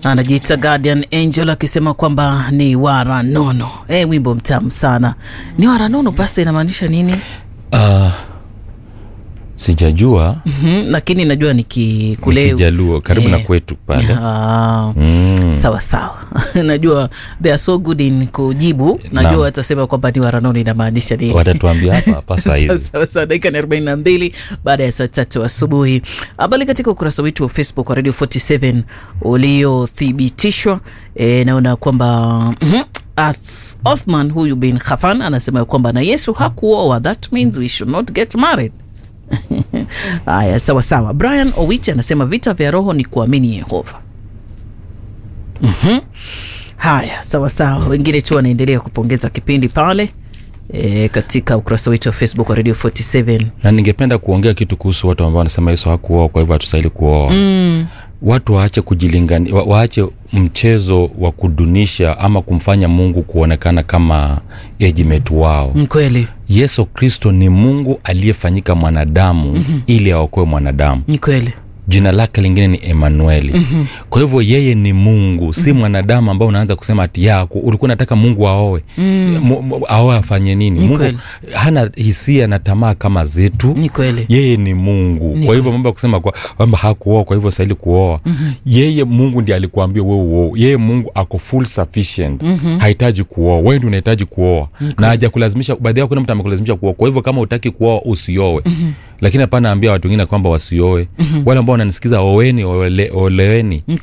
anajiita Guardian Angel akisema kwamba ni waranono. E, wimbo mtamu sana. Ni waranono, pasta inamaanisha nini? Uh, sijajua Mhm, lakini najua ni nikikule Kijaluo karibu na Eh. kwetu pale. Ah, Mm. sawa sawa najua they are so good in kujibu najua Naam. watasema kwamba ni waranono inamaanisha nini Watatuambia hapa hapa saa hizi. Sawa sawa, dakika ni 42 baada ya saa tatu asubuhi. Habari katika ukurasa wetu wa Facebook wa Radio 47 uliothibitishwa. E, naona kwamba mhm, Ath- Othman huyu bin Khafan anasema ya kwamba na Yesu hakuoa, that means we should not get married. Haya, sawa sawa. Brian Owich anasema vita vya roho ni kuamini Yehova. Mhm. Haya, sawa sawa. Wengine tu wanaendelea kupongeza kipindi pale e, katika ukurasa wetu wa Facebook wa Radio 47. na ningependa kuongea kitu kuhusu watu ambao wanasema yesu hakuoa kwa hivyo hatustahili kuoa mm. watu waache kujilingani wa, waache mchezo wa kudunisha ama kumfanya mungu kuonekana kama ejimetu wao Ni kweli, yesu kristo ni mungu aliyefanyika mwanadamu mm-hmm. ili aokoe mwanadamu ni kweli. jina lake lingine ni emanueli mm-hmm. kwa hivyo yeye ni mungu si mwanadamu ambao unaanza kusema ati yako ulikuwa nataka mungu aoe mm. aoe afanye nini Ni mungu kweli. hana hisia na tamaa kama zetu Ni kweli. yeye ni mungu Ni kwa hivyo mambo ya kusema kwa- kwamba hakuoa kwa hivyo stahili kuoa mm-hmm. yeye mungu ndi alikuambia wewe uoe yeye mungu ako full sufficient mm-hmm. hahitaji kuoa wewe ndi unahitaji kuoa na hajakulazimisha baadhi yao kuna mtu amekulazimisha kuoa kwa hivyo kama utaki kuoa usioe mm-hmm. lakini hapana ambia watu wengine kwamba wasioe mm-hmm. wale ambao wananisikiza oweni ole, oleweni Ni kweli.